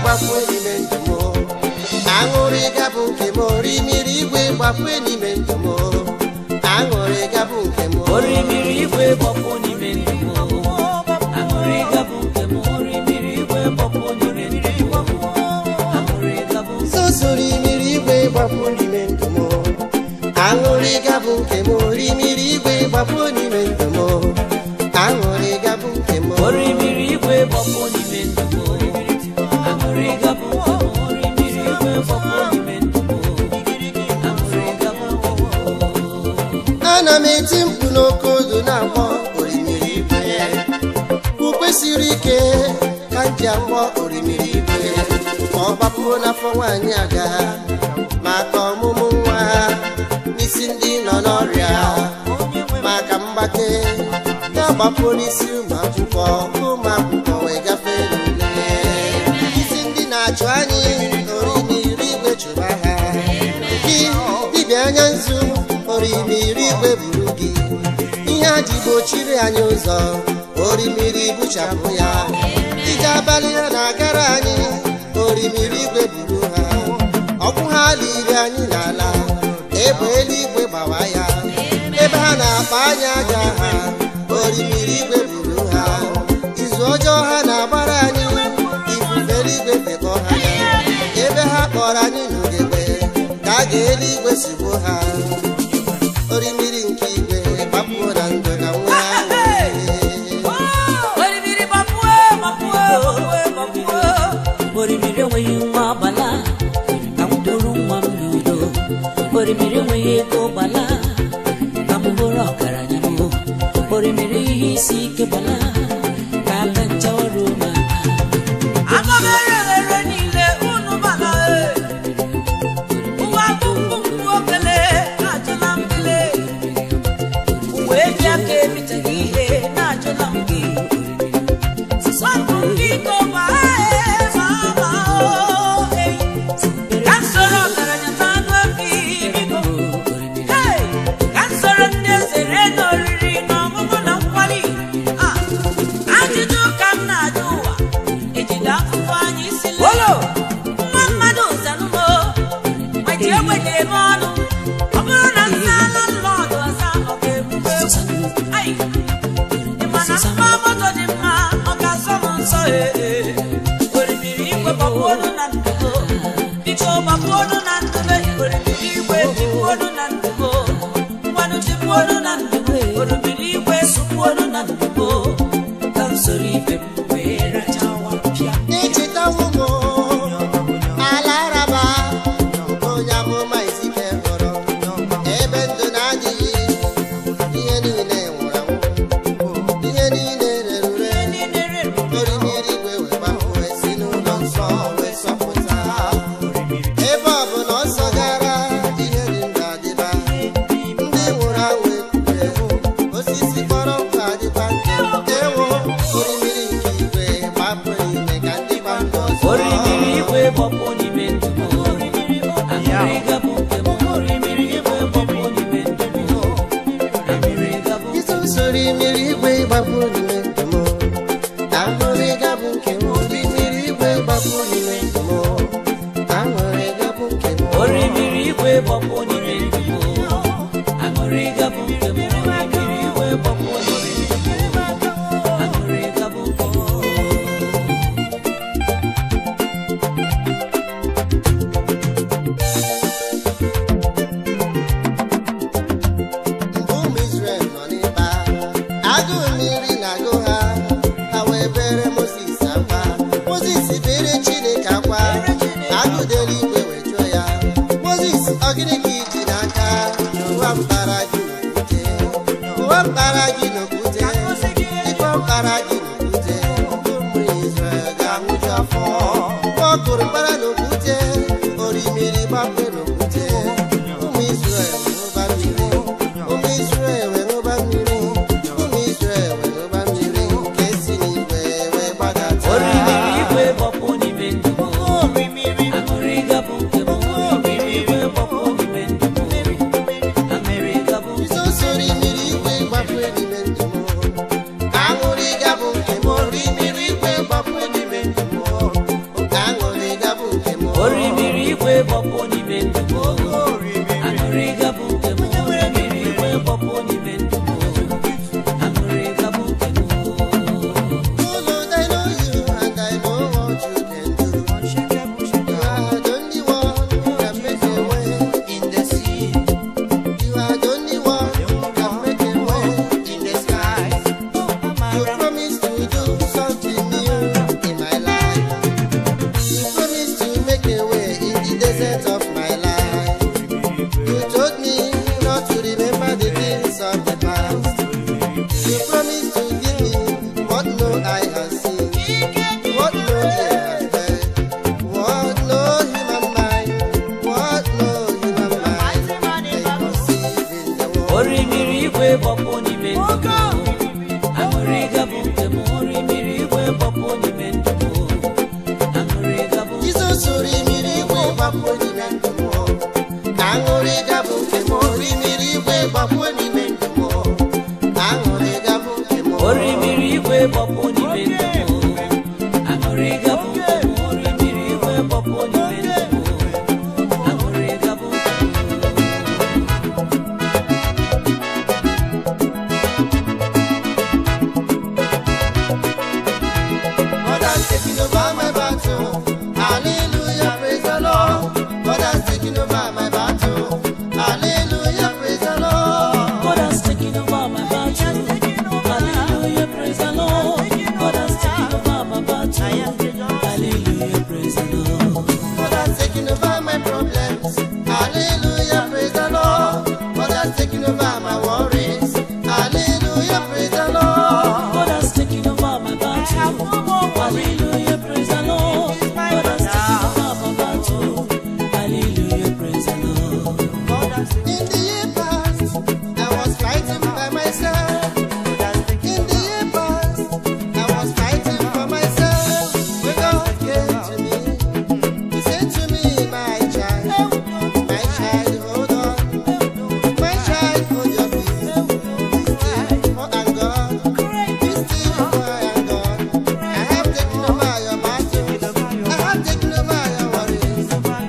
gbapue n'ime ndụ m aṅụrị gabụ nke m orimiri igwe gbapue n'ime ndụ m aṅụrị gabụ nke m orimiri igwe gbapụ n'ime ndụ m aṅụrị gabụ nke m orimiri igwe gbapụ n'ime ndụ m aṅụrị gabụ sosoro imiri igwe gbapụ n'ime ndụ m aṅụrị gabụ nke m orimiri igwe gbapụ n'ime ndụ m aṅụrị gabụ nke m orimiri igwe gbapụ n'ime ndụ m aṅụrị gabụ nke m orimiri igwe gbapụ n'ime ndụ m aṅụrị gabụ nke m ana m eti mkpu n'oke odo na-akpọ orimiri igwe ukwe siri ike ka m ji akpọ orimiri igwe ka ọ gbapụo n'afọ nwaanyị aga maka ọmụmụ nwa n'isi ndị nọ n'ọrịa maka mgbake ya gbapụo n'isi ụmụ akwụkwọ ka ụmụ akwụkwọ wee gafee n'ule isi ndị na-achụ anyị orimiri igwe chụba ha gị dibịa anya nzu orimiri igwe buru gị ihe a ji gbochiri anyị ụzọ orimiri buchapụ ya ije abalị ha na-agara anyị orimiri igwe buru ha ọkwụ ha liri anyị n'ala egbe eluigwe gbawa ya ebe ha na-akpa anyị aja ha orimiri igwe buru ha izu ọjọọ ha na-agbara anyị ifufe eluigwe fekọ ha ya ebe ha kpọrọ anyị n'ugegbe ka a ga-eluigwe sigbo ha orimiri nke igwe gbapụo na ndụ na nwa orimiri gbapụo gbapụo gbapụo gbapụo orimiri enweghị nwa gbala ka m duru nwa m n'udo orimiri enweghị ego gbala ka m bụrụ ọgaranya m orimiri ihe isi ike gbala ka aka ncha ọrụ ma aga m ere ere niile unu gbala ụwa tụtụ okele ajụla m gele uwe eji aka ebiteghị ihe na-ajụla m gị Swapụ biko ma ee, ma ma o, ei. Ka m soro ọgaranya na anụ efi biko. Hey! Ka m soro ndị eze ree n'oriri na ọṅụṅụ na nkwari. Ah! Ajụjụ ka m na-ajụ ụwa ejide afụfụ anyị isi lee. Nwa mmadụ zanụmo ma ji egbenye ebe ọnụ ọ bụrụ na nna ala nlọdụ ọza ọ ga-egbube egbu Ai! Ị ma na mma moto dị mma ọ ga-asọ m nsọ ee orimiri igwe gbapụonu na ndụgo biko gbapụonu na ndụbe orimiri igwe bipụonu na ndụgo mmanụ dịpụonu na ndụgo orimiri igwe sụpụonu na ndụgo ka m soro ibe m wee rachawa pịa echetawo m ala araba onye amụma izike hụrụ ebe ndụ na-adịghị ihe niile nwụrụ anwụ ihe niile rere ure orimiri igwe wee gbapụ esi n'ụlọ nsọ wee sọpụta ebe ọ bụ na ọsọ gara ihe dị ndụ adịba ndị nwụrụ anwụ ekwure osisi kpọrọ nkụ adịba ewo orimiri nke igwe gbapụ n'ime ka ndị gba ndụ ọzọ orimiri igwe gbapụ n'ime ndụ m aṅụrị gabụ nke m orimiri igwe gbapụ n'ime ndụ m aṅụrị gabụ Iso usoro imiri igwe gbapụ n'ime ndụ m aṅụrị gabụ nke m orimiri igwe gbapụ n'ime ndụ m aṅụrị gabụ nke m orimiri igwe gbapụ n'ime ndụ m aṅụrị gabụ nke m orimiri igwe gbapụ n'ime ndụ m aṅụrị gabụ nke m mgbe ụmụ Izrel nọ n'ịkpa agụụ mmiri na-agụ ha ha wee bere Mozis akwa Mozis bere Chineke akwa agụụ dị eluigwe wee jụọ ya Mozis ọ gịnị ka iji n'aka ụwa mkpara gị n'okwute ụwa mkpara gị n'okwute ịkpọ mkpara gị n'okwute ndị ụmụ Izrel ga-anwụju afọ ọ kụrụ mkpara n'okwute orimiri gbapụ n'okwute ụmụ Izrel ṅụba mmiri ụmụ Izrel wee ṅụba mmiri ụmụ Izrel wee ṅụba mmiri nke si n'igwe wee gbadata orimiri igwe gbapụ n'ime ndụ m aṅụrị gabụ nke m orimiri igwe gbapụ n'ime ndụ m aṅụrị gabụ nke m Iso soro imiri igwe gbapụ n'ime ndụ m ka aṅụrị gabụ nke m orimiri igwe gbapụ n'ime ndụ m ka aṅụrị aṅụrị gabụ nke m orimiri igwe gbapụ n'ime ndụ m aṅụrị gabụ nke m orimiri igwe gbapụ n'ime ndụ m aṅụrị gabụ nke m God has taken over my battle. Hallelujah, praise the Lord. God has taken over my battle. Hallelujah, praise the Lord. God has taken over my battle. Hallelujah, praise the Lord. God has taken over my battle. Hallelujah, praise the Lord. God has taken over my problems. Hallelujah, praise the Lord. God has taken over my worries. Hallelujah, praise the Lord. God has taken over my battle. Hallelujah, praise the Lord. God has taken over my battle. Hallelujah, praise the Lord. In the year past, I was fighting by myself. In the year past, I was fighting for myself. When God came to me, He said to me, My child, my child, hold on. My child, hold your peace. Be still, for I'm God. Be still, for I am God. I have taken over your battle. I have taken over your worries.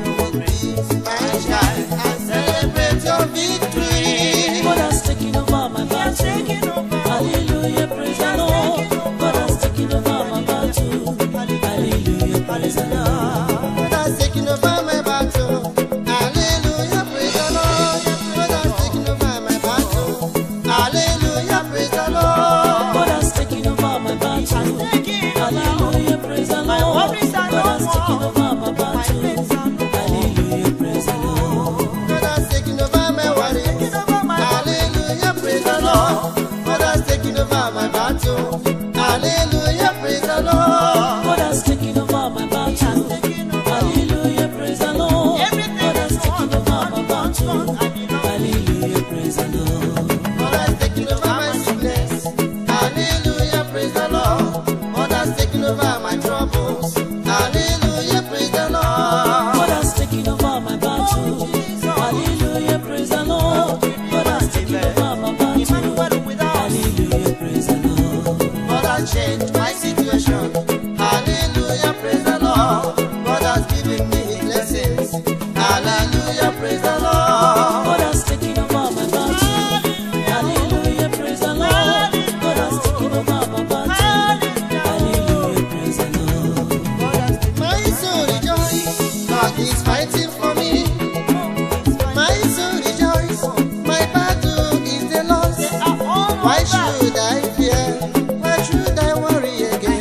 My child, and celebrate your victory. God has taken over my battle. Hallelujah, praise the Lord. God has taken over my battle. Hallelujah, praise the Lord. God has taken over my battle. Hallelujah, praise the Lord. God has taken over my battle. Hallelujah, praise the Lord. God has taken over my battle. Hallelujah, praise the Lord. God has taken over my battle. Hallelujah, praise the Lord. God has taken over my worries. Hallelujah, praise the Lord. God has taken over my battle. Hallelujah, praise the Lord. God has taken over my battle. Hallelujah, praise the Lord. God has taken over my battle. Hallelujah, praise the Lord. God has taken over my sickness. Hallelujah, praise the Lord. God has taken over my troubles. Hallelujah, praise the Lord. God has taken over my battle. Hallelujah, praise the Lord. God has taken over my battle. Hallelujah, praise the Lord. God has changed my situation. Hallelujah, praise the Lord. God has given me his blessings. Hallelujah, praise the Lord. God has taken over my battle. Hallelujah, praise the Lord. God has taken over my battle. Hallelujah, praise the Lord. My soul rejoice. God is fighting for me. My soul rejoice. My battle is the loss. Why should I fear? Why should I worry again?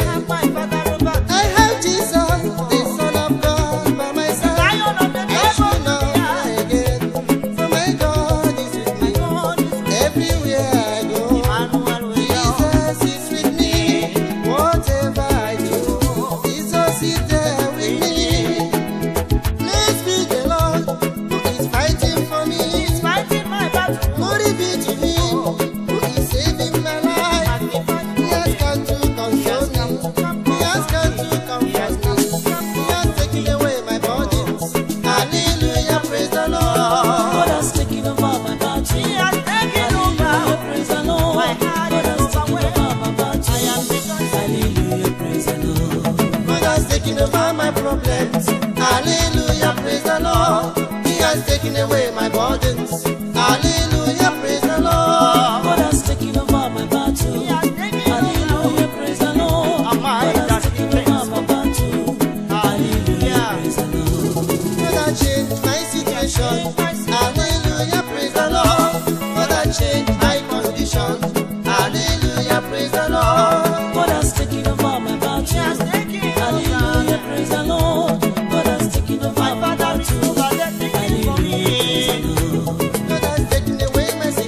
I have Jesus, the Son of God, by my side. I should not fear again, for my God is with me. Everywhere I go, Jesus is with me. Whatever I do, Jesus is there with me. Blessed be the Lord who is fighting for me. Glory be to Him who is saving my life. He has come to console me. He has come to comfort me. He has taken away my burdens. Hallelujah, praise the Lord. God has taken over my battle. Hallelujah, praise the Lord. God has taken over my battle. Hallelujah, praise the Lord. God has taken over my problems. Hallelujah, praise the Lord. He has taken away my burdens. Hallelujah, praise the Lord. God has taken over my battle. Hallelujah, praise the Lord. God has taken over my battle. Hallelujah, praise the Lord. God has changed my situation. Hallelujah, praise the Lord. God has changed my condition. Hallelujah, praise the Lord. God has taken over my battle. Hallelujah, praise the Lord. God has taken over my battle. Hallelujah, praise the Lord. God has taken away my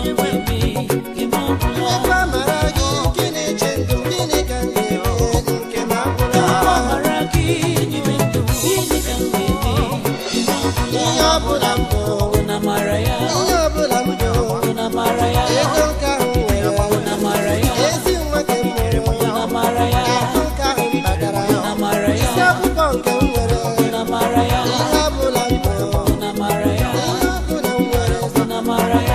Ebe amara gị nke na-eche ndụ gịnị ka m ga-eme nke m agwụla ihe ọbụla m bụ ihe ọbụla m bụ ego nke ahụ nwere ezi nwa nke m mụrụ akụ nke ahụ m kpatara isi akwụkwọ nke m nwere ihe ọbụla m bụ ihe ọbụla m nwere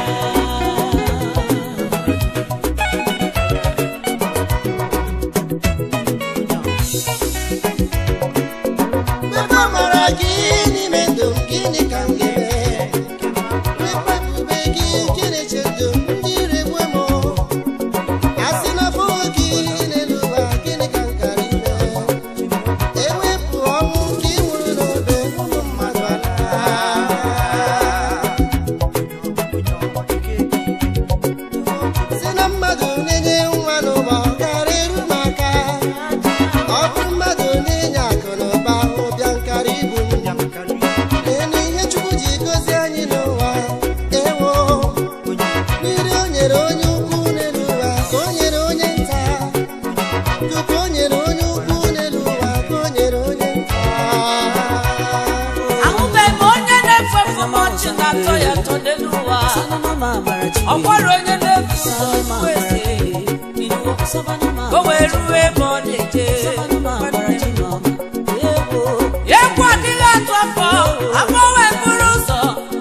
ebe amara gị n'ime ndụ m gịnị ka m ga-eme ekpebube gị nke na-eche ndụ m ndị iregbu m a sị na afọ gị n'elu ụwa gịnị ka m gara ime ewepụ ọnwụ nke ị nwụrụ n'obe ụmụ mmadụ ala si na mmadụ na-enye nwa n'ụwa ọ gara eru m aka ọ bụ mmadụ na-enye akụ na ụba ụbịa nkara ibu m Enu ihe Chukwu ji gozie anyị n'ụwa ewo mmiri o nyere onye ukwu n'elu ụwa ka o nyere onye nta tupu o nyere onye ukwu n'elu ụwa ka o nyere onye nta ahụbeghị m onye na-efu efu m ọchị na-atọ ya atọ n'elu ụwa ọ gwara onye na-efu ụzọ eze o wee ruo ebe ọ na-eje egwu adịghị atụ afọ afọ wee bụrụ ụzọ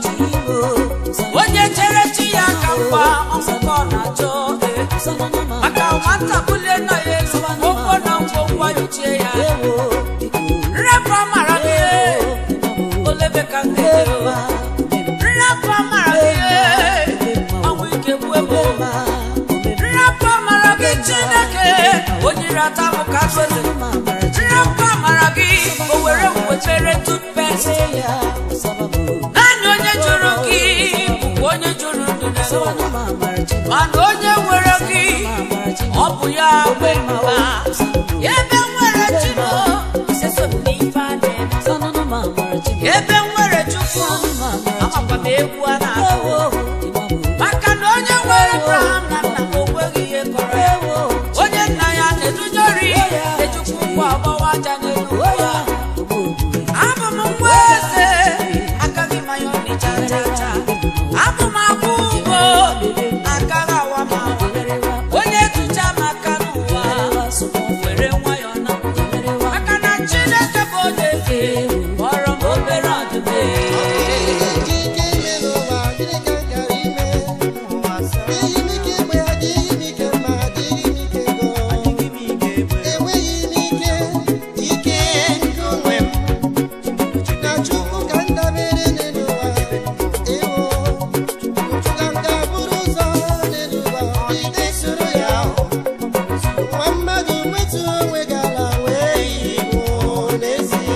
onye chere chi ya ka mgba ọmụkọ ọ na-achọ maka nwata bulie nna ya elu ụgwọ na ngwongwo yochie ya nrapụ amara gị olebe ka m ga-ejere nrapụ amara gị ọnwụ ike gbuo egbu nrapụ amara gị chineke onye ire ata bụ ka azụzi nrapụ amara gị o were wetere tutpest naanị onye jụrụ gị bụkwa onye jụrụ ndụ n'elu ụwa. mana onye nwere gị ọ bụ ya nwe mma ebe nwere chino eso m n'ife a na-eme ebe nwere chukwu amakwa m egwu a na-agụ maka na onye nwere abraham na nna m o nweghị ihe kọrọ ya onye nna ya na-edujori ejukwu ngwa ọgbawa aja n'elu ya abụ m nwa eze agaghị m anya ọnịcha cha cha abụ m akwụ ụgwọ agaghị awa m awa onye tụcha m aka n'ụwa were nwayọ na maka na chineke bụ onye eze kpọrọ m obere ọdụm Eji ike ime n'ụwa gịnị ka m gara ime adịghị m ike egbe adịghị m ike mma adịghị m ike ego enweghị m ike ike nke onwe m na Chukwu ka m dabere n'elu ụwa ewo ka m ga-abụrụ ụzọ n'elu ụwa ide soro ya nwa mmadụ nwetu onwe gị ala wee yi igbo n'ezie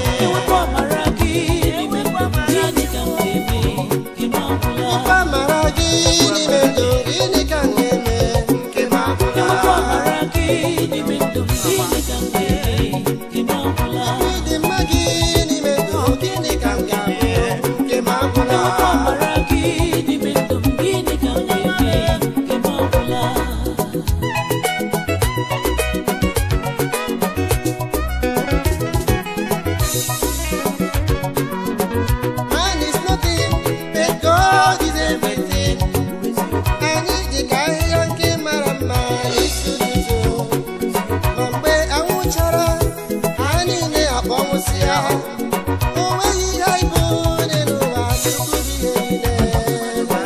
Ife amara gị n'ime ndụ gịnị ka m ga-eme nke m agwụla ịdị mma gị n'ime ndụ gịnị ka m ga-eme nke m agwụla Man is nothing, but God is everything. Anyị dị ka ahịhịa nke mara mma n'isi ụtụtụ. Ma mgbe anwụ chara, ha niile akpọnwụsịa. O nweghị ihe anyị bụ n'elu ụwa Chukwu bụ ihe niile.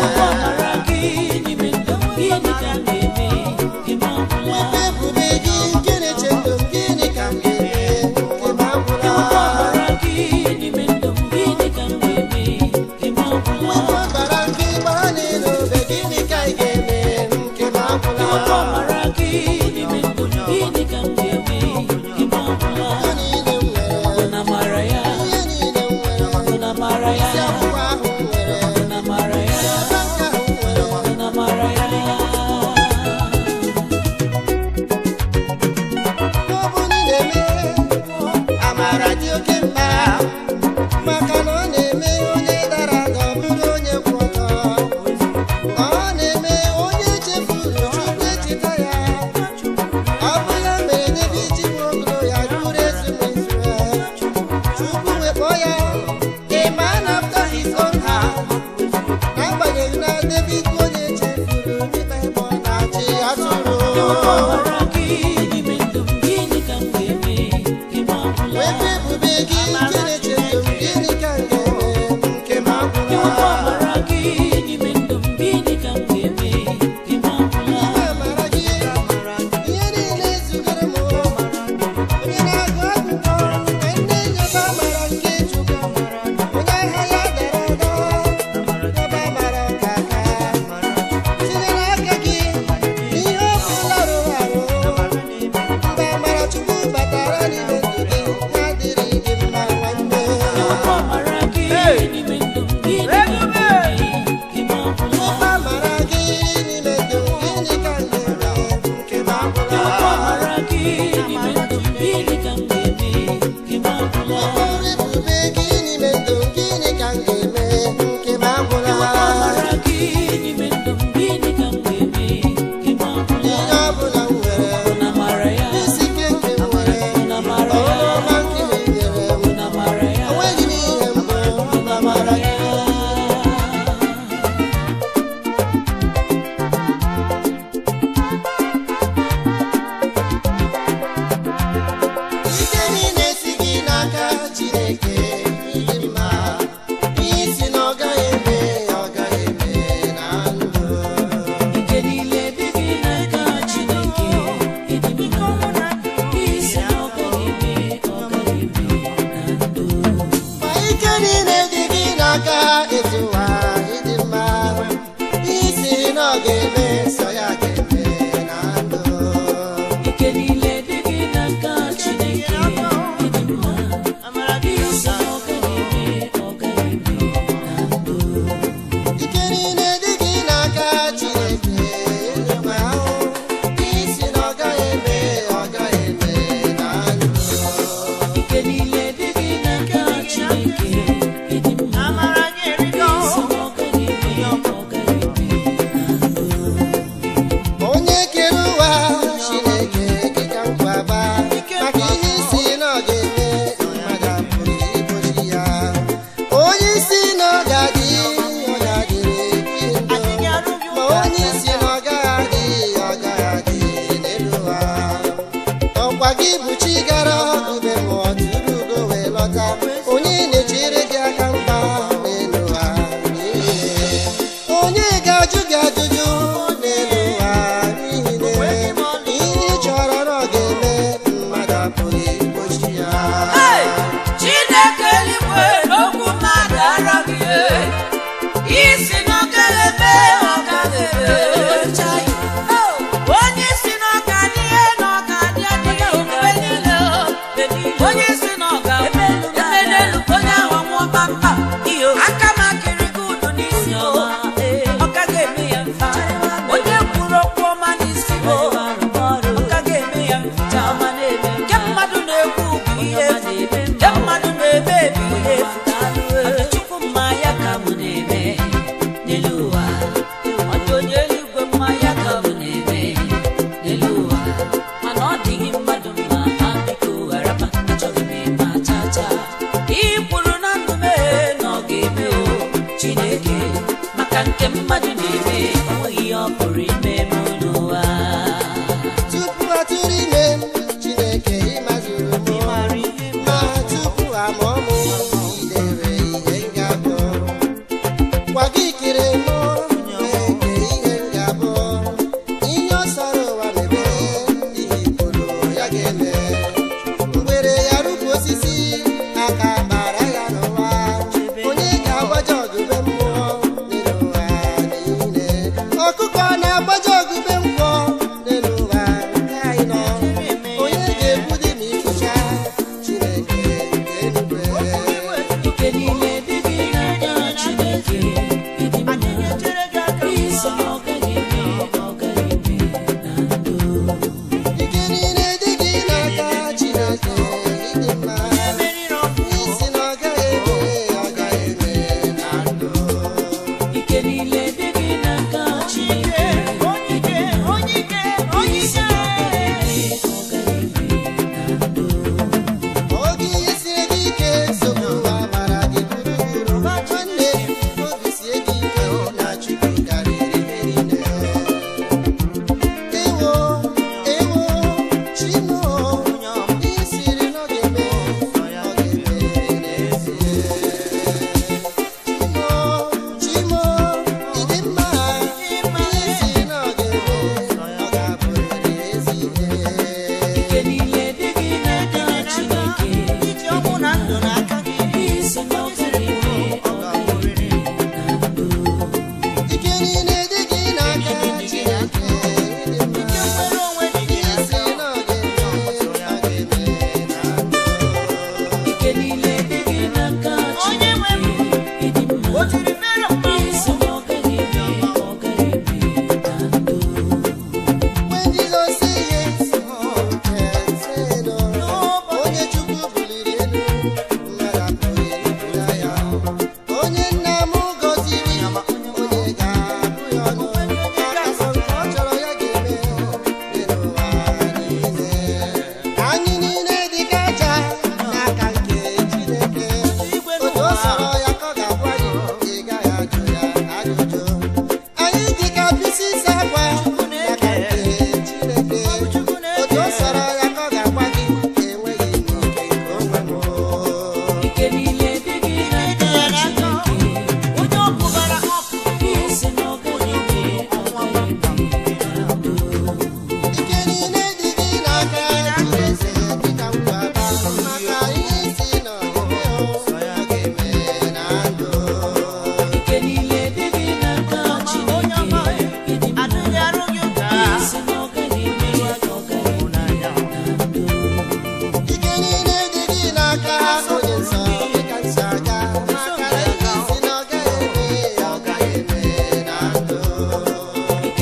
Wepụ ebube gị nke na-eche ndụ m, gịnị ka m ga-eme nke m agwụla? Wepụ ọbara nke gbara n'elu obe, gịnị ka anyị ga-eme nke m agwụla? Ihe niile m nwere, ihe niile m nwere, isi akwụkwọ ahụ m nwere, banka ahụ m nwere. Ọ bụ na ị na-eme amara dị oke mkpa maka na ọ na-eme onye dara ada ọ bụrụ onye kwụ ọtọ ọ na-eme niile dị gị n'aka Chineke ịdị mma isi na ọ gaghị eme ọ gaghị eme na ndụ ma ike niile dị gị n'aka ezi ụwa ịdị mma isi na ọ ga-eme sọ ya ga-eme na ndụ ike niile dị gị n'aka Chineke ịdị mma isi na ọ gaghị eme ọ gaghị eme na ndụ ike niile dị gị n'aka Chineke ịdị mma isi na ọ gaghị eme ọ gaghị eme na ndụ ike niile dị gị n'aka Chineke ịdị mma isi na ọ gaghị eme ọ gaghị eme na ndụ onye kere ụwa chineke dịka nkwaba maka ihe isi na ọ ga-eme mmadụ apụghị igbochi ya onye isi na ọ ga-adị ọ ga-adịrị gị ndụ ma onye isi na ọ gaghị adị ọ gaghị adị n'elu ụwa ọkwa gị bụ chi gara ube mmụọ tụrụ ugo wee lọta onye na-echere gị aka mgba n'elu ụwa niile onye ga-ajụ gị ajụjụ n'elu ụwa n'ihi na ihe ị chọrọ na ọ ga-eme mmadụ apụghị igbochi ya Hey! Chineke eluigwe n'okwu mmadụ araghị isi na ọ gaghị eme ọ gaghị eme Oh! onye isi na ọ ga-adị ihe na ọ ga-adị adịghị mgbe niile onye isi na ọ ga-eme n'elu onye ahụ nwụọ kpamkpam aka m akịrị gị udu n'isi o ọ gaghị eme ya mfe onye kwuru okwu ọma n'isi o ọ gaghị eme ya mfe nke mmadụ na-ekwu bụ ihe efu nke mmadụ na-eme bụ ihe efu Mana Chukwu mma ya ka mụ na-eme n'elu ụwa ọ dị onye eluigwe mma ya ka mụ na-eme n'elu ụwa mana ọ dịghị mmadụ mma ha biko gharaba achọghị m ịma cha cha ị kwuru na ndụ mee na ọ ga-eme o Chineke maka nke mmadụ na-eme o nweghị ihe ọ pụrụ ime m n'ụwa tupu atụrụ ime m chineke ịmazuru m ma tupu amụọ m idere ihe m ga-abụ gwa gị kere m na-eke ihe m ga-abụ ihe ọ sọrọ ụwa mebe ihe kwuru ya ga-eme mgbere ya rụpụ osisi aka bara ya n'ụwa onye ga-agbaja ọdụbe mmụọ n'elu ụwa niile ọkụkọ na-agbaja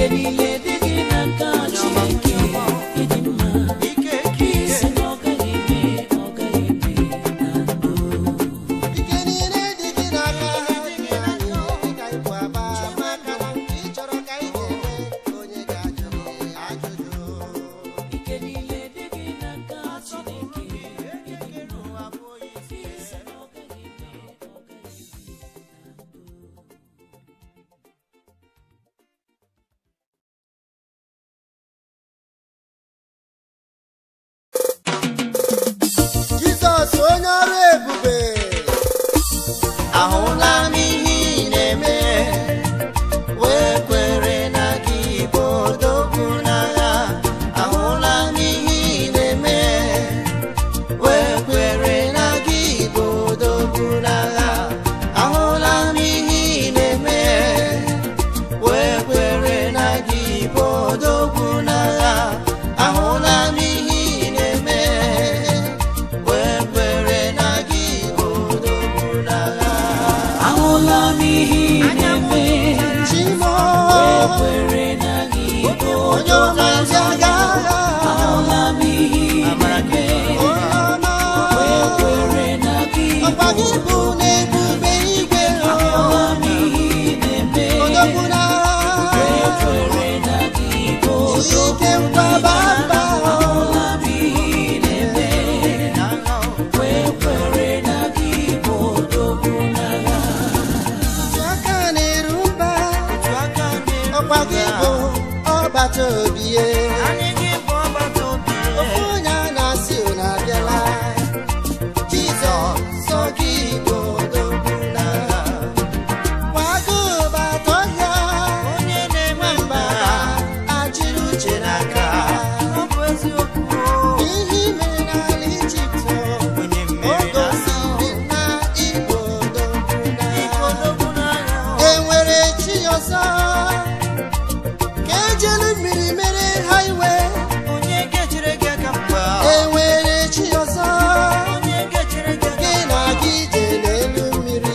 niile dị gị n'aka Chineke ịdị mma ike ike isi na ọ gaghị eme ọ gaghị eme na ndụ ike niile dị gị n'aka anyị dịka ibu aba maka na ị chọrọ ka ị ga-eme onye ga-ajụ gị ajụjụ ike niile dị gị n'aka Chineke ịdị mma isi na ọ gaghị eme ọ gaghị eme na ndụ Jizọs onye ọrụ ebube ahụla m ihe ị na-eme wee kwere na gị bụ odogwu n'agha ahụla m ihe ị na-eme wee kwere na gị bụ odogwu n'agha ahụla m ihe ị na-eme wee kwere na gị bụ odogwu n'agha ahụla m ihe ị na-eme wee kwere na gị bụ odogwu n'agha ahụla m ihe ị na-eme Chimo kwere na gị bụ onye ọma ndị agha agha ahụla m ihe ị na-eme onye ọma kwere na gị ọkwa gị bụ na-ebube igwe ahụla m ihe ị na-eme odogwu n'agha kwere na gị bụ ike mgbaba mba ahụla m ihe ị na-eme kwere na gị bụ odogwu n'agha otu aka na-eru mba ọkwa gị bụ ọgbata obi ye ofu onye a na-asị unu abịala Jizọs sọ gị bụ odogwu n'agha kwago bata ọhịa onye na-enwe mba achịrị uche n'aka ihe i mere n'ala Ijipt o gosiri na ịbụ odogwu n'agha enwere chi ọzọ ka ejelu mmiri mere ha iwe enwere chi ọzọ gị na gị je n'elu mmiri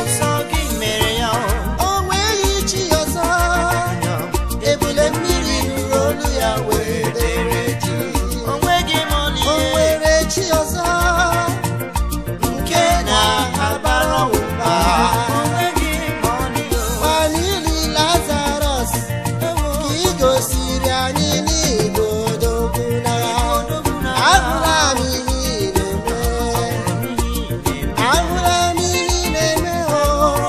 o nweghị chi ọzọ ebule mmiri nụrụ olu ya wee dere ji o nwere chi ọzọ nke na-abara ụba gbanili lazarus ka ị gosiri anyị n'igbo odogwu n'agha ahụla m ihe ị na-eme ahụla m ihe ị na-eme o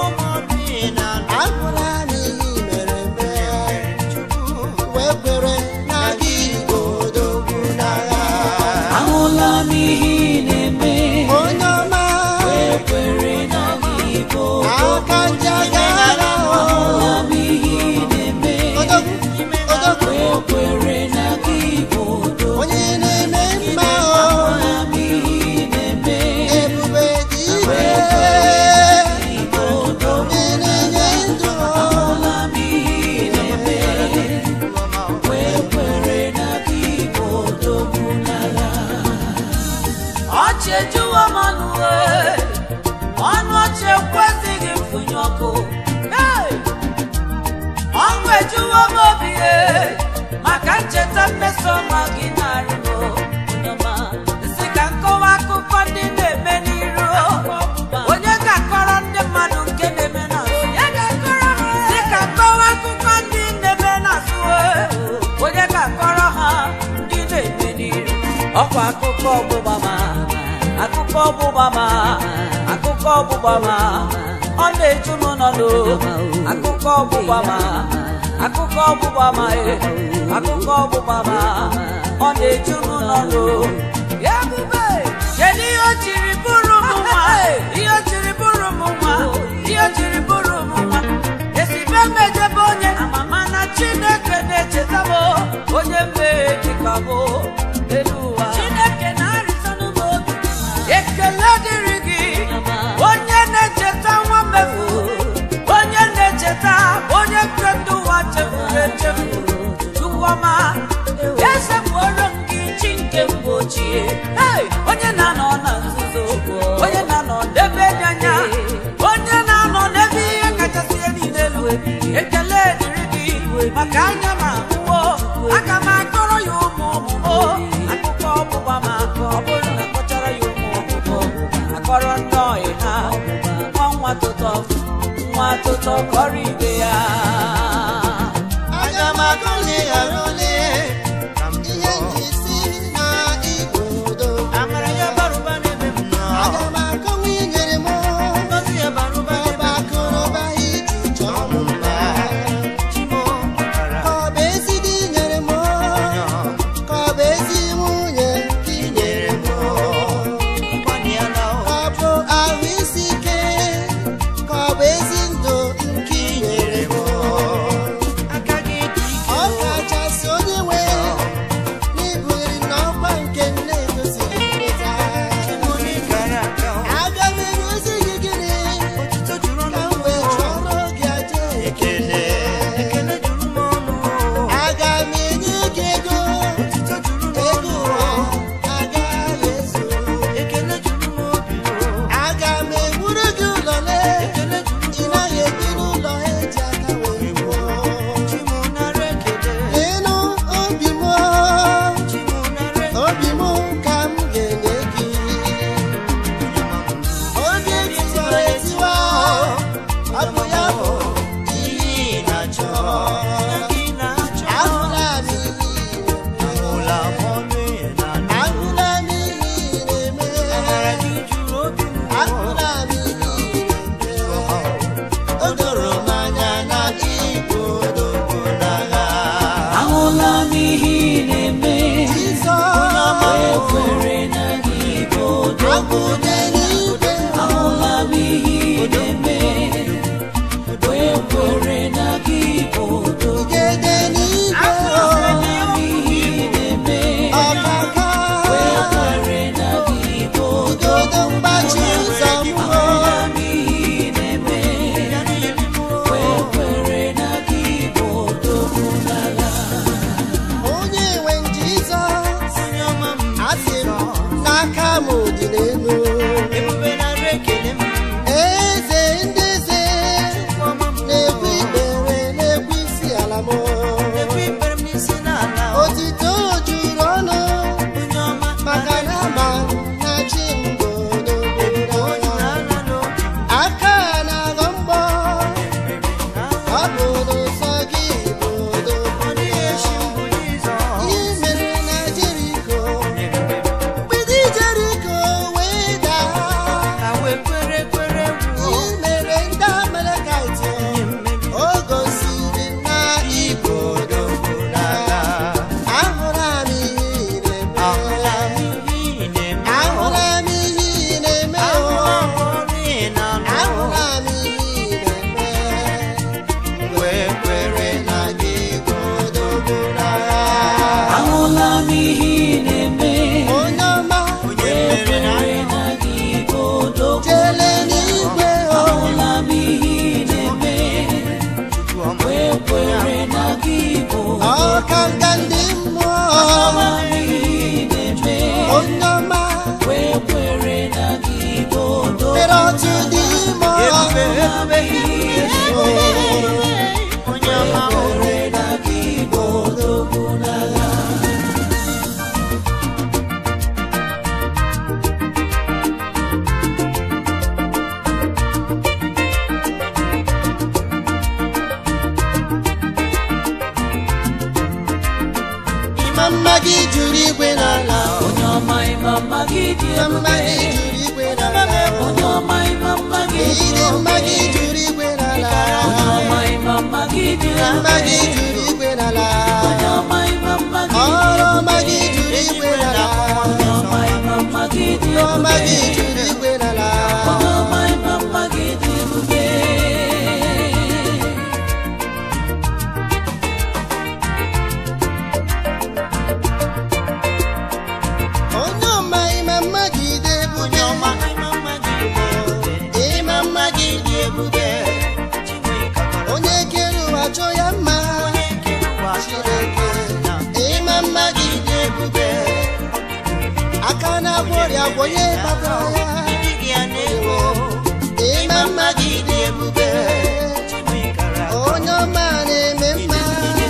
ahụla m ihe ị mere eme wee kwere na gị igbo odogwu n'agha ahụla m ihe ị na-eme onye ọma kwere na gị bụ aka ndị agha agha o ahụla m ihe ị na-eme odogwu odogwu kwere na gị bụ odogwu onye na-eme mma o ahụla m ihe ị na-eme ebube dị ike onye na-enye ndụ ahụla m ihe ị na-eme kwere na gị bụ odogwu n'agha ọchị ejuwo m ọnụ ee, ọnụ ọchị ekwesịghị mfụnye ọkụ Hey! ọṅụ ejuwo m obi ee, maka ncheta mmeso ọma gị narị m onye ọma. si ka nkọwa akụkọ ndị na-eme n'iru onye ga-akọrọ ndị mmadụ nke na-eme n'azụ si ka nkọwa akụkọ ndị na-eme n'azụ ee, onye ga-akọrọ ha ndị na-eme n'iru ọkwa akụkọ ọgbụgba ma akụkọ ọgbụgba ma akụkọ ọgbụgba ma ọ na-eju m n'ọnụ akụkọ ọgbụgba ma akụkọ ọgbụgba ma e akụkọ ọgbụgba ma ọ na-eju m n'ọnụ ya ebube kedu ihe o jiri bụrụ m nwa ihe o jiri bụrụ m nwa ihe o jiri bụrụ m nwa esibe m ejebe onye amama na chineke na-echeta m onye mmehie dịka m elu ụwa chineke na-arịsọnụ m obi ekele dịrị gị onye na-echeta nwa mmefu onye na-echeta onye nke ndị ụwa chefuru echefu chukwuma esepụrụ m gị chi nke mgbe ochie Hey! onye na-anọ na nzuzo onye na-anọ n'ebe dị anya onye na-anọ n'ebe ihe kachasị ihe niile elu ekele dịrị gị maka anya ma ahụwo aka m akọrọ ya ụmụ ọmụmụ akụkọ ọgbụgba ma ọ bụrụ na akọchara ya ụmụ ọmụmụ akọrọ nnọọ ha nwa nwa tụtọ nwa tụtọ kọrọ ibe ya aga m akọli ghara ole ihe nji si na igbo udo amara ya baruba n'ebe m nọ aga m akọwa inyere m ngozi ya baruba ọba akụrụba iji chọọ m mma chimo ọbara ka ọ bụ ezi di nyere m ka ọ bụ ezi nwunye ka ị nyere m ịgbani ya na ka ọ bụ ahụ isi ike ka ọ bụ ezi ndụ nke ị nyere m aka gị dị ike ọ kachasị onye nwe n'ibugiri n'ọkwa nke nne etosighị nweta chimo n'ịkara aka aga m egosi gị gịnị otuto juru ka m ọnụ wee chọrọ gị aja ekele ekele juru m ọnụ aga m enye gị ego otuto juru m ego ọnụ ụwa agaghị ezu ekele juru m obi aga m ewuru gị ụlọ lee ekele juru ị naghị ebi n'ụlọ eji aka wee wuo chimo nara ekele ịnụ obi m chimo nara ekele obi m ka m ga-enye gị obi etiwara etiwa ọ bụ ya bụ ihe ị na-achọ gị na-achọ ahụla m ihe ụlọ ọrụ ya na ahụla m ihe ị amara na-eme gị juru obi m ahụla m ihe ị na-eme o doro m anya na igbo dogo n'agha ahụla m ihe ị na-eme Jizọs ekwere na gị bụ udo agụde n'igwe ahụla m ihe ị na-eme ekwere na gị bụ udo gede n'igwe ahụla m ihe ị na-eme ọkaka ekwere na gị bụ udo igodo mgbachi ụzọ mbụ ahụla m ihe ị na-eme ekwere na gị bụ udo n'agha onye nwe Jizọs onye ọma m asị m n'aka m dị n'elu ebube nara ekele m eze ndị eze ọma m na-ekwu ikpere na-ekwu isi ala m ekwe ikpere m n'isi n'ala otito juru ọnụ onye ọma maka na ama m na chi m bụ ebube o juru odogo ala n'obi m aka na-aghọ mgbọ ebube na ọ bụ n'ụzọ gị bụ odogo ọ dịghị echi mbụ Jizọs ihe mere na Jeriko ebube mgbidi Jeriko wee daa ka wee kwere kwere gwuo ihe mere ndị Amalekite onye mmeri o gosiri na igbo dogo n'agha ahụla m ihe ị ahụla m na-eme ihe ị na-eme ahụla m ihe ị na-eme ahụla m ọrụ ị na-alụ ahụla m ihe ị na-eme wee kwere na gị godogo n'agha ahụla m ihe ị na-eme onye ọma onye mere na ekwere na gị bụ udo jele n'igwe o ahụla m ihe ị na-eme Chukwu ọma ekwere na gị bụ ọka nka ndị mmụọ ahụla m ihe ị na-eme onye ọma ekwere na gị bụ udo mere otu dị ime ebube ebube o onye ọma ekwere na gị bụ odogwu n'agha ịma mma gị juru igwe n'ala onye ọma ịma mma gị dị ịma mma ebube gị juru igwe n'ala onye ọma ịma mma gị dị ịdị mma gị juru igwe n'ala onye ọma ịma mma gị dị ịma mma gị ebube juru igwe n'ala onye ọma ịma mma gị dị ọrụ ọma gị juru igwe n'ala onye ọma ịma mma gị dị ọrụ ọma gị ebube juru igwe n'ala onye ọma ịma mma gị dị ebube onye ọma ịma mma gị dị ebube onye ọma ịma mma gị dị ebube ịma mma gị dị ebube Chinwe kabara onye kere ụwa chọ ya mma onye kere ụwa chọrọ Chineke ịma mma gị dị ebube aka na-agwọ ọrịa gwọnye kpatara ya ịdịghị ya n'ego ịma mma gị dị ebube Chinwe kara onye ọma na-eme mma ịdị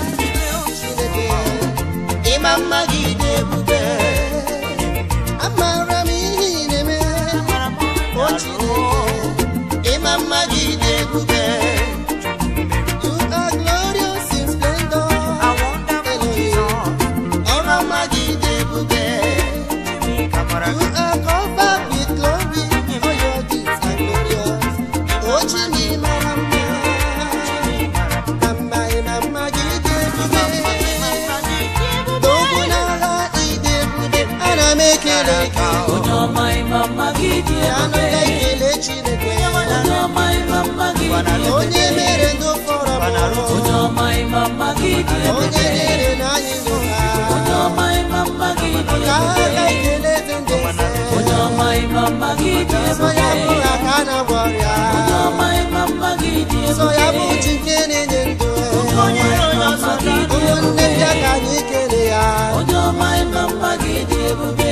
Chineke onye ọma ịma mma gị dị anụ ebube ka ikele Chineke onye ọma ịma mma gị dị ebube onye mere ndụ fọrọ onye mụrụ ọma ịma mma gị dị ebube onye nyere na anyị ndụ onye ha ọma ịma mma gị dị ka ebube aka ikele eze ndị eze onye ọma ịma mma gị dị sọ ya ebube bụ aka na-agwọ ọrịa onye ọma ịma mma gị dị sọ ya bụ ebube chi nke na-enye ndụ onye ọma ịma mma gị dị ụmụnne ebube bịa ka anyị kele ya onye ọma ịma mma gị dị ebube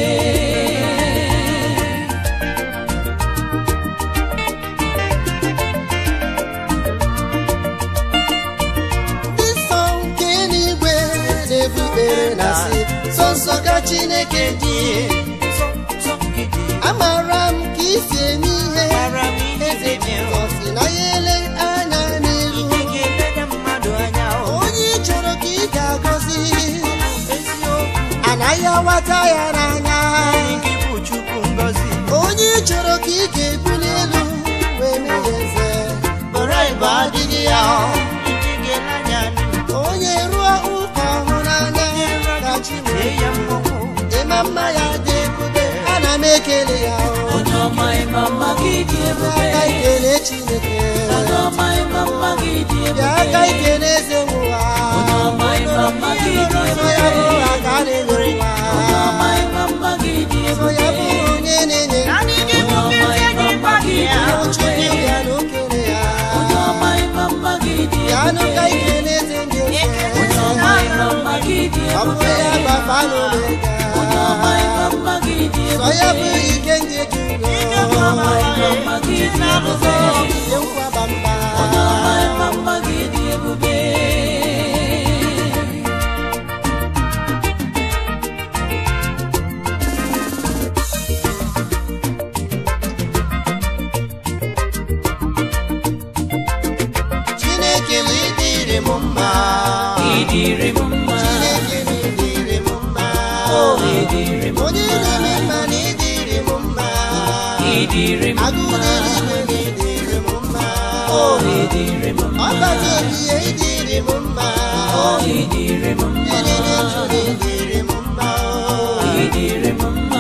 ndị nsọ nke n'igwe na-ebu ikpere na sị sọ nsọ ka Chineke dị amara m ka isi eme ihe eze Jizọs si na ya ele anya n'iru onye ị chọrọ ka ị ga-agọzi anaghị awata ya n'anya onye ị chọrọ ka ị ga-ebuli elu wee mee ya eze Ịba adịghị ya onye rụọ ụka ọhụ n'anya ka Chineke ya mmọnwụ ịma mma ya dị ebube ana m ekele ya onye ọma ịma mma gị dị ebube aka ikele Chineke onye ọma ịma mma gị dị bịa ebube aka ikele eze nwụwa onye ọma ịma mma gị dị sọ ya bụ ebube aka na-enyere nwa onye ọma ịma mma gị dị sọ ya bụ ebube onye na-enye onye ọma ịma mma gị dị Chukwu ebube bịa n'okele ya onye ọma ịma mma gị dị bịanụ ka ebube ikele eze ndị onye eze ọma ịma mma gị dị ọ bụ ebube ya baba n'omega onye ọma ịma mma gị dị sọ ya bụ ebube ike ndị dị onye ọma ịma mma gị dị ebube ihe nkwaba mba onye ọma ịma mma gị dị ebube Chineke m ịdịrị m mma ịdịrị m mma Chineke m ịdịrị m mma o ịdịrị m onye na-eme mma na ịdịrị m mma ịdịrị m agụ mma n'eluigwe na ịdịrị m mma o ịdịrị m mma ọbata obi ya ịdịrị m mma o ịdịrị m mma ịdịrị ndụ na ịdịrị m mma ịdịrị m mma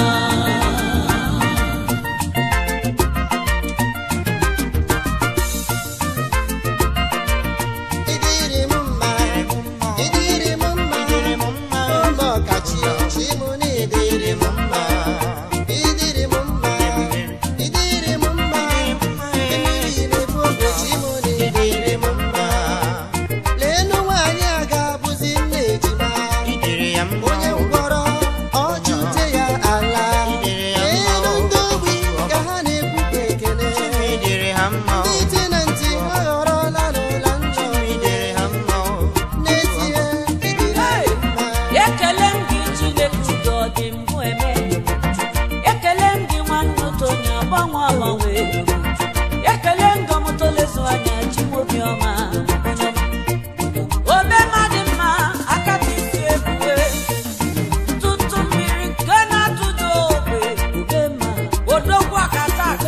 ịdịrị m mma ịdịrị m mma ụlọ kachi chi m na ịdịrị m mma ịdịrị m mma ịdịrị m mma mmiri na-ebu oge chi m na ịdịrị m mma leenụ nwaanyị a ga-abụzi nne ejima onye mkpọrọ ọchụte ya ala leenụ ndị ogbi ka ha na-ekwukwa ekele ndị ite na ntị aghọrọla n'ụla njọ n'ezie ịdịrị mma ekele m gị chineke udo ọ dị mbụ eme ekele m gị nwanne otonye agbanwe agbanwe ekele m gị ọmụtolezu anya chimobiọma obe mmadụ mma akata isi ebube ntụtụ mmiri nke na-atụdo ogbe obe mma odogwu akata aka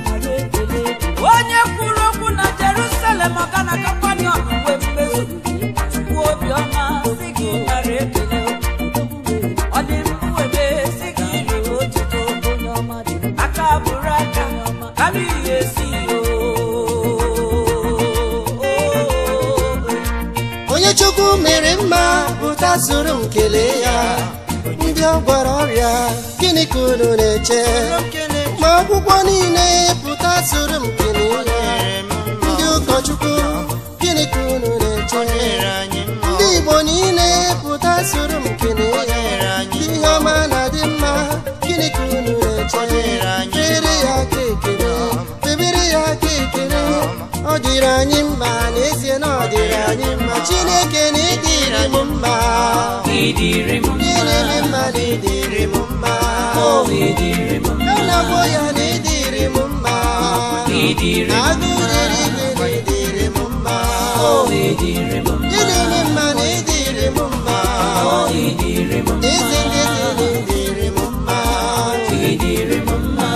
onye kwuru okwu na jerusalem ọga na kakwanion mgbe mmezu chukwu obiọma si gị nara ekele ọ dị mbụ ebe si gị riri otuto aka bụrụ aka kama ihe esi onye chukwu mere mma pụta soro m kelee ya ndị ọ gwara ọrịa gịnị ka unu na-eche ma akwụkwọ niile pụta soro m kelee ya ndị ụkọchukwu gịnị ka unu na-eche ndị igbo niile pụta soro m kelee ya ihe ọma na-adị mma gịnị ka unu na-eche kpere ya aka ekele kpebere ya aka ekele ọ dịrị anyị mma n'ezie na ọ dịrị anyị mma chineke na ịdịrị m mma ịdịrị m ihe mma na-eme mma na ịdịrị m mma o ịdịrị m mma a na-agwọ ya na ịdịrị m mma ịdịrị m agụ riri igwe na ịdịrị m mma o ịdịrị m mma ihe na-eme mma na ịdịrị m mma o ịdịrị m mma eze ndị eze na ịdịrị m mma ịdịrị m mma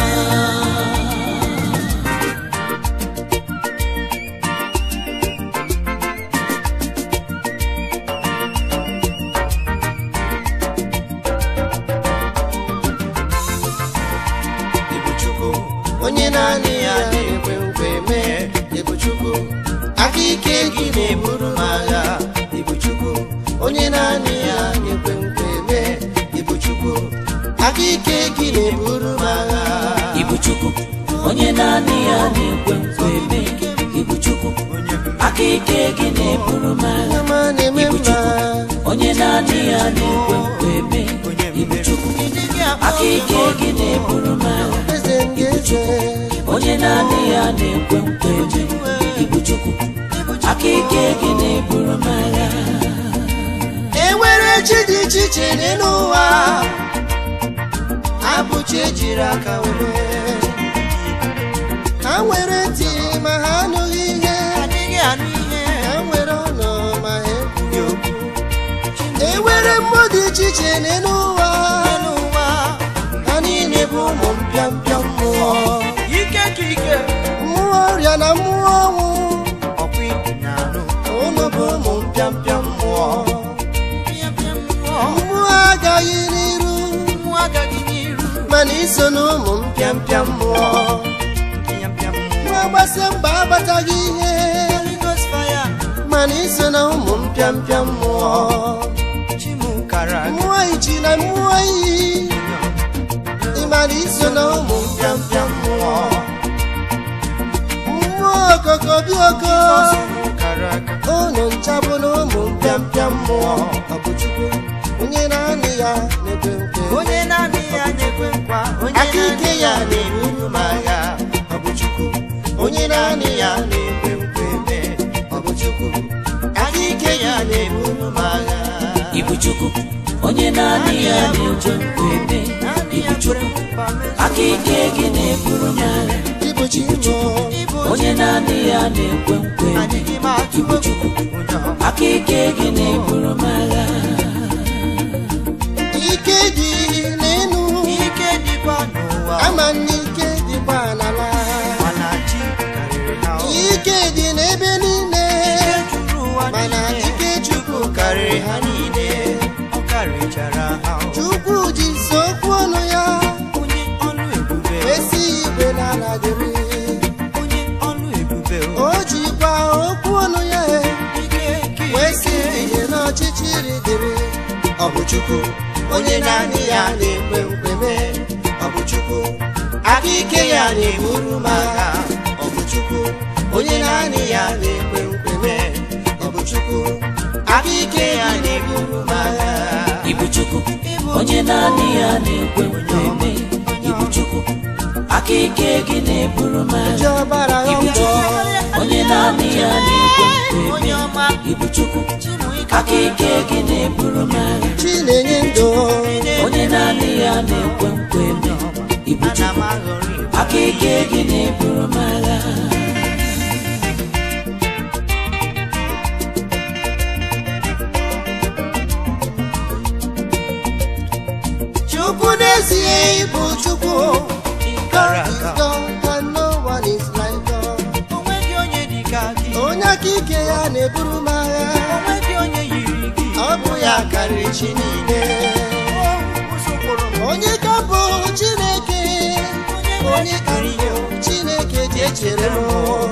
onye naanị ya na-ekwe nkwe mee ịbụ chukwu aka ike gị na-eburu m agha ịbụ chukwu onye naanị ya na-ekwe nkwe mee ịbụ chukwu aka ike gị na-eburu m agha Ibu Chukwu, onye naanị ya na-ekwe nkwa eme. Ibu Chukwu, aka ike gị na-eburu m agha. Onye ma na-eme Ibu mma Chukwu, onye naanị ya na-ekwe nkwa eme. Ibu Chukwu, aka ike gị na-eburu m agha. eze ndị eze onye naanị ya na-ekwe nkwa eme. Ibu Chukwu, aka ike gị na-eburu m agha. enwere chi dị iche iche n'elu ụwa abụ chi ejiri aka were ha nwere ntị ma ha anụghị ihe ha nwere ọnụ ma ha ekwughị okwu enwere mmụọ dị iche iche n'elu ụwa ha niile bụ ụmụ mpịampịa mmụọ mmụọ ọrịa na mmụọ ọnwụ unu bụ ụmụ mpịampịa mmụọ mmụọ agaghị n'iru mana iso na ụmụ mpịampịa mmụọ nwa gbasịa mba agbataghị ihe mana iso na ụmụ mpịampịa mmụọ mmụọ ichi na mmụọ iyi ịmana iso na ụmụ mpịampịa mmụọ mmụọ okoko bioko unu nchabụ na ụmụ mpịampịa mmụọ ọ bụ Chukwu onye naanị ya na-ekwe nkwe onye naanị ya na-ekwe nkwa onye aka ike naanị ya na-eburu m agha ọ bụ Chukwu onye naanị ya na-ekwe nkwe mee ọ bụ Chukwu aka ike ya na-eburu m agha Ibu Chukwu, onye naanị ya na-ekwe nkwa eme. Ibu Chukwu, aka ike gị na-eburu m agha. ịbụ chi mụ onye naanị ya na-ekwe nkwa eme. adịghị m atụ Ibu Chukwu, onye ọma aka ike gị na-eburu m agha. ike dị n'elu ike dịkwa n'ụwa ama na ike dịkwa n'ala mana chi karịrị ha o. ike dị n'ebe niile ike juru ụwa mana niile ike Chukwu karịrị ha niile ọ karịchara ha o. Chukwu ji so okwu ọnụ ya onye ọlụ ebube o. esi igwe n'ala dịrị onye ọlụ ebube o. o jikwa okwu ọnụ ya ike ike wee si ihe n'ọchịchịrị dịrị ọ bụ Chukwu onye naanị ya na-ekwe nkwe mee ọ bụ Chukwu aka ike ya na-eburu m agha ọ bụ Chukwu onye naanị ya na-ekwe nkwe mee ọ bụ Chukwu aka ike ya na-eburu m agha Ibu Chukwu, onye naanị ya na-ekwe nkwa eme. Ibu Chukwu, aka ike gị na-eburu m ji agha. ọbara ha Ibu mbọ Chukwu, onye naanị ya na-ekwe nkwa onye eme. ọma Ibu Chukwu, aka ike gị na-eburu m agha. chi na-enye ndụ onye naanị ya na-ekwe nkwa eme. Ibu ana m Chukwu, aghọrị aka ike gị na-eburu m agha. Chukwu n'ezie ịbụ Chukwu God is God and no one is like God. onweghị onye dị ka gị onye aka ike ya na-eburu m agha onweghị onye yiri gị ọ bụ ya karịrị chi niile ụsụkwụrụ m onye ka bụ Chineke onye ka bụ Chineke ji echere m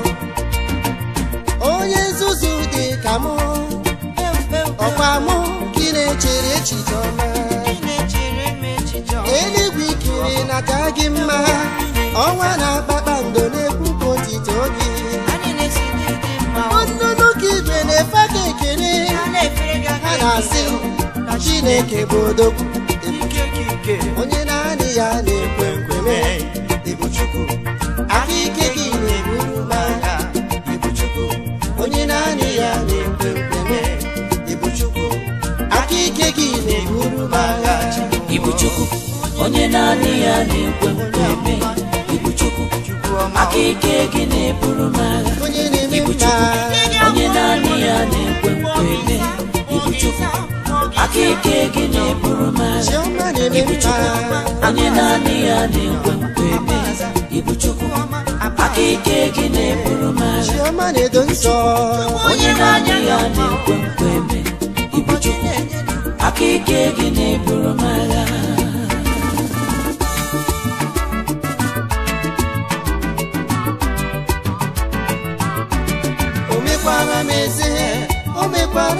onye nzuzu dị ka mụ ọkwa mụ ka ị na-echere echiche ọma na-echere m echiche ọma. eluigwe ikiri nata gị mma ọnwa na kpakpando na-ekwupụ otito gị anyị na-esi n'ịdị mma o. nnụnụ ka igwe na-efe ka ekele ha na-efere gị aka ha na-asị na Chineke bụ odogwu ike gị ike onye naanị ya na-ekwe nkwe mee ịbụ Chukwu aka ike gị na-eburu m agha ịbụ Chukwu onye naanị ya na-ekwe nkwe mee ịbụ Chukwu aka ike gị na-eburu m agha Ibu Chukwu, onye naanị ya na-ekwe nkwa eme. Ibu Chukwu, aka ike gị na-eburu m agha. onye na-eme Ibu mma Chukwu, onye naanị ya na-ekwe nkwa eme. Ibu Chukwu, aka ike gị na-eburu m agha. Chiọma na-eme Ibu Chukwu, mma onye naanị ya na-ekwe nkwa eme. Ibu Chukwu, aka ike gị na-eburu m agha. Chiọma na-edo nsọ onye naanị ya na-ekwe nkwa eme. Ibu Chukwu, aka ike gị na-eburu m agha.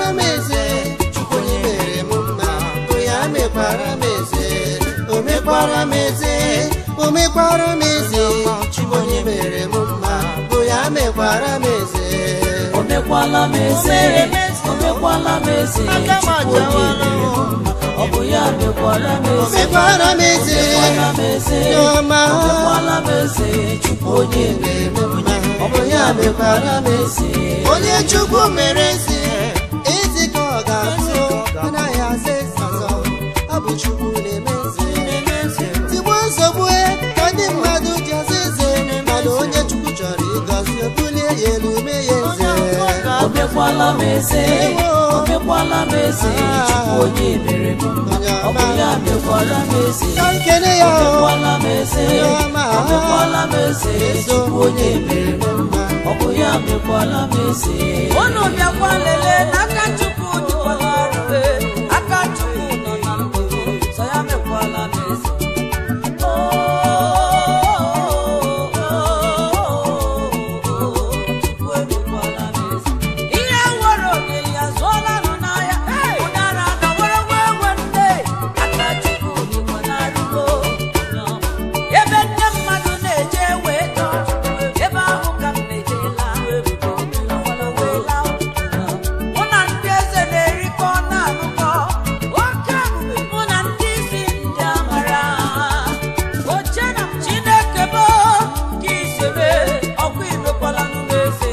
mekwara m eze chukwu onye mere m mma o ya mekwara m eze o mekwara m eze o mekwara m eze chukwu onye mere m mma o ya mekwara m eze o mekwala m eze o mekwala m eze chukwu onye mere m mma ọ bụ ya mekwara m o eze mekwara m eze mekwala m eze Chiọma. o mekwala m eze chukwu onye mere m mma ọ bụ ya mekwara m eze onye chukwu mere eze eze ka ọ ga-abụ anaghị aza eze ọzọ ọ bụ chukwu na-eme eze tigbuo nsogbu ka ndị mmadụ ji aza eze mana onye chukwu chọrọ ịgọzi bulie ya elu mee ya eze o mekwala m eze o mekwala m eze chukwu onye mere m mma ọ bụ ya mekwara m eze ka nkene ya o o mekwala m eze o mekwala m eze chukwu onye mere m mma ọ bụ ya mekwala m eze unu bịakwa lelee n'aka chukwu dịkwala rube aka chukwu nọ na ndụ sọ ya mekwala m eze Chukwu emekwala m eze. ihe nwere ogeli azụọla nụ n'ahịa ụdara na were wee wee nne aka chukwu dịkwa na rugo ebe nne mmadụ na-eje wee tọọ ebe ahụ ka m na-ejela mụ na ndị eze na-erikọ na-anụkọ oke ebube mụ na ndị isi ndị amara oche na chineke bụ ka isere ọkwa imekwala n'eze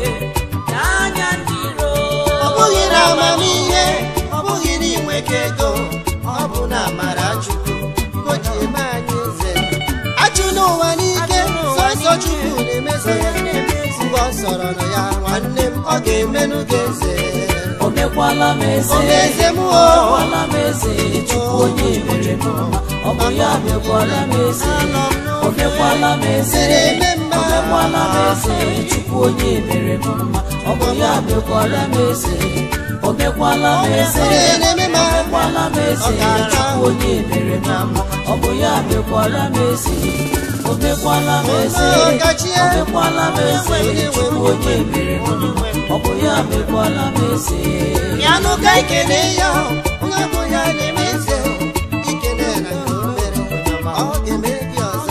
n'anya ndị iro ọ bụghị na amamihe ọ bụghị na inweke ego ọ bụ na amara chukwu ka o ji eme anyị eze achụ n'ụwa n'ike sọsọ chukwu na-emeze ya mgbe ọ sọrọ na ya nwanne m ọ ga-emenụ gị eze o mekwala m eze O meeze m o. o mekwala m eze chukwu onye mere m mma ọ bụ ya mekwala m eze o mekwala m eze na-eme mma. o mekwala m eze chukwu onye mere m mma ọ bụ ya mekwala m eze o mekwala m eze Onye na-eme mma. o mekwala m eze Ọ ga-aga. chukwu onye mere m mma ọ bụ ya mekwala m eze o mekwala m eze Ọ gachie. o mekwala m eze chukwu onye mere m mma ọ bụ ya mekwala m eze bịanụ ka ikele ya onye bụ ya na-eme eze ikele na nke o mere ọ ga-eme gị ọzọ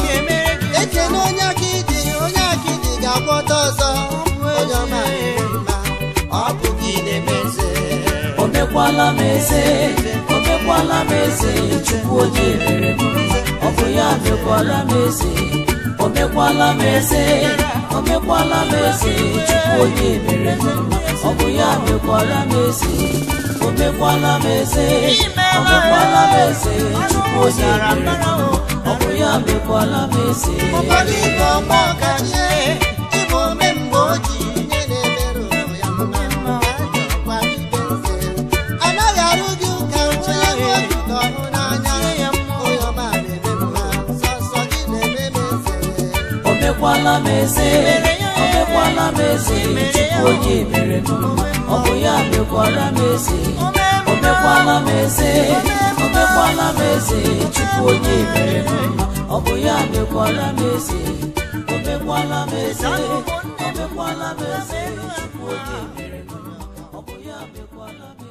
ekele onye aka ịdị onye aka ịdị ga-agwọta ọzọ onye ọma na-eme mma ọ bụ gị na-eme eze o mekwala m eze o mekwala m eze chukwu onye mere m mma ọ bụ ya mekwala m eze o mekwala m eze o mekwala m eze chukwu onye mere m mma ọ bụ ya mekwala m eze o mekwala m eze o mekwala m eze chukwu onye mere m mma ọ bụ ya mekwala m eze ụfọdụ ibe ọma ọkachie ịbụ ome mgbe o ji nye na-emerụ ya mma ọkwa ibe eze anaghị arụ gị ụka onye bụ otu ka ọhụ n'anya onye ọma na-eme mma sọsọ gị na-eme m eze o mekwala m eze o mekwala m eze chukwu onye mere m mma ọ bụ ya mekwara m eze o mekwala m eze o mekwala m eze chukwu onye mere m mma ọ bụ ya mekwara m eze o mekwala m eze o mekwala m eze chukwu onye mere m mma ọ bụ ya mekwala m